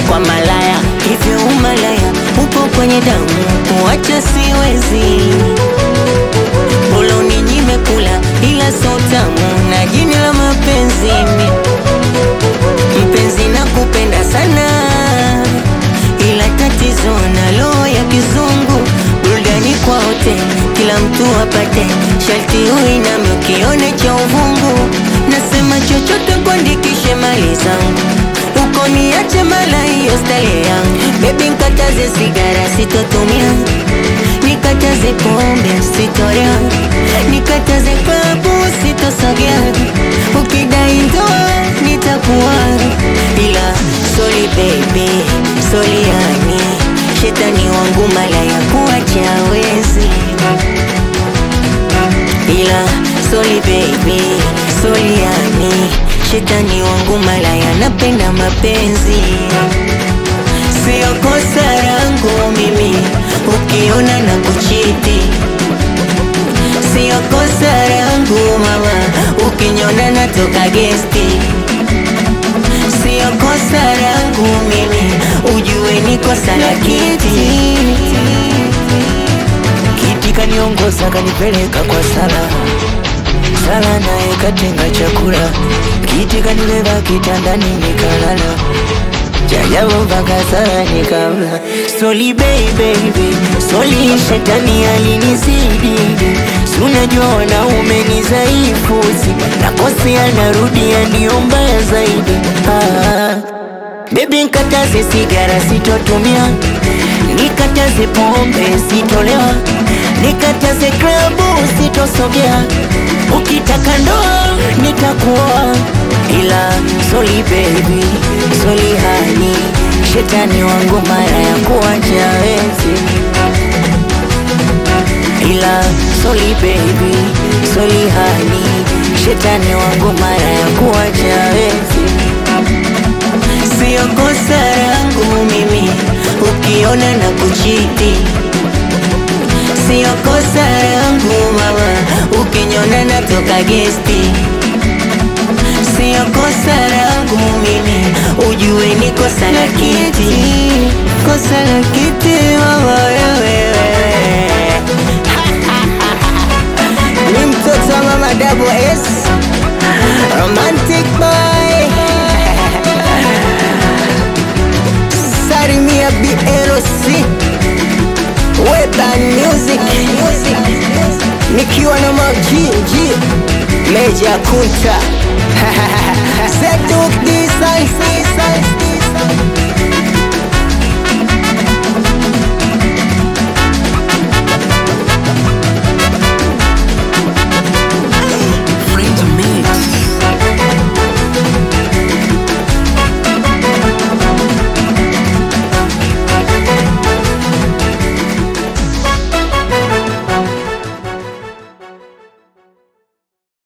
kwa malaya hivyo umalaya upo kwenye damu kuacha siwezi bora uninyime kula ila so tamu na jini la mapenzi mi mpenzi na kupenda sana ila tatizo na roho ya kizungu burudani kwa wote kila mtu apate sharti uiname ukione cha uvungu nasema chochote kuandikishe mali zangu uko niache mala hiyo stale yangu bebi nkataze sigara sitotumia nikataze pombe sitorea nikataze klabu sitosogea ukidai ndoa nitakuwa ila soli baby soli yani shetani wangu mala ya kuacha wezi ila soli baby soli yani shetani wangu mala yanapenda mapenzi sio kosa langu mimi ukiona na kuchiti sio kosa langu mama ukinyona natoka gesti sio kosa langu mimi ujue ni kosa la kiti Kiti kaniongoza kanipeleka kwa sala sala, naye katenga chakula. Kiti kanibeba kitandani nikalala, jajabu mpaka sala nikala. Soli baby, soli shetani alinizidi, si unajua wanaume ni dhaifu, si nakosea narudia, ndio mbaya zaidi ah. Baby nkataze sigara sitotumia, nikataze pombe sitolewa, nikataze klabu sitosogea, ukitaka ndoa nitakuoa, ila soli baby, soli hani, shetani wangu mara ya kuacha wezi, ila soli baby, soli hani, shetani wangu mara ya kuacha wezi. sio kosa langu mimi ukiona na kuchiti sio kosa langu mama ukinyona natoka gesti sio kosa langu mimi ujue ni kosa la kiti kosa la kiti mama wewe ni mtoto wa mama double S romantic boy Salimia BLC Weban Music nikiwa na Mag G Meja Kunta